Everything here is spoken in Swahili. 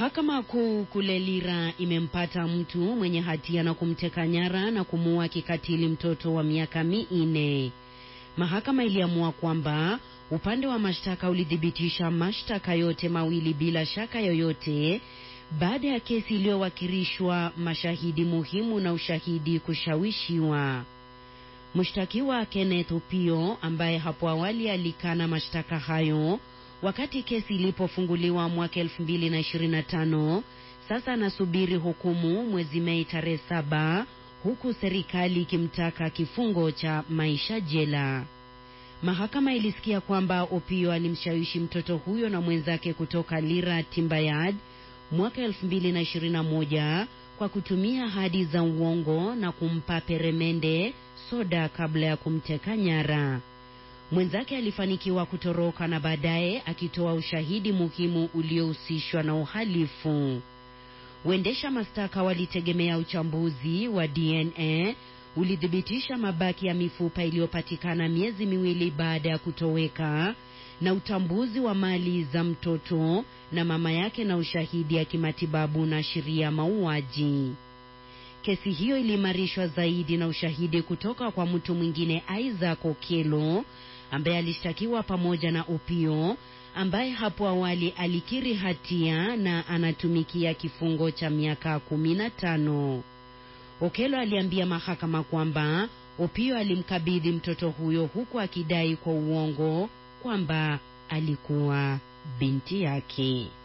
Mahakama Kuu kule Lira imempata mtu mwenye hatia na kumteka nyara na kumuua kikatili mtoto wa miaka minne. Mahakama iliamua kwamba upande wa mashtaka ulithibitisha mashtaka yote mawili bila shaka yoyote baada ya kesi iliyowakilishwa mashahidi muhimu na ushahidi kushawishiwa. Mshtakiwa Kenneth Opio ambaye hapo awali alikana mashtaka hayo wakati kesi ilipofunguliwa mwaka 2025 sasa anasubiri hukumu mwezi Mei tarehe saba huku serikali ikimtaka kifungo cha maisha jela. Mahakama ilisikia kwamba Opio alimshawishi mtoto huyo na mwenzake kutoka Lira Timbayad mwaka 2021 kwa kutumia ahadi za uongo na kumpa peremende soda kabla ya kumteka nyara. Mwenzake alifanikiwa kutoroka na baadaye akitoa ushahidi muhimu uliohusishwa na uhalifu. Waendesha mashtaka walitegemea uchambuzi wa DNA ulithibitisha mabaki ya mifupa iliyopatikana miezi miwili baada ya kutoweka na utambuzi wa mali za mtoto na mama yake na ushahidi ya kimatibabu na sheria mauaji. Kesi hiyo iliimarishwa zaidi na ushahidi kutoka kwa mtu mwingine Isaac Okello ambaye alishtakiwa pamoja na Opio ambaye hapo awali alikiri hatia na anatumikia kifungo cha miaka kumi na tano. Okello aliambia mahakama kwamba Opio alimkabidhi mtoto huyo huku akidai kwa uongo kwamba alikuwa binti yake.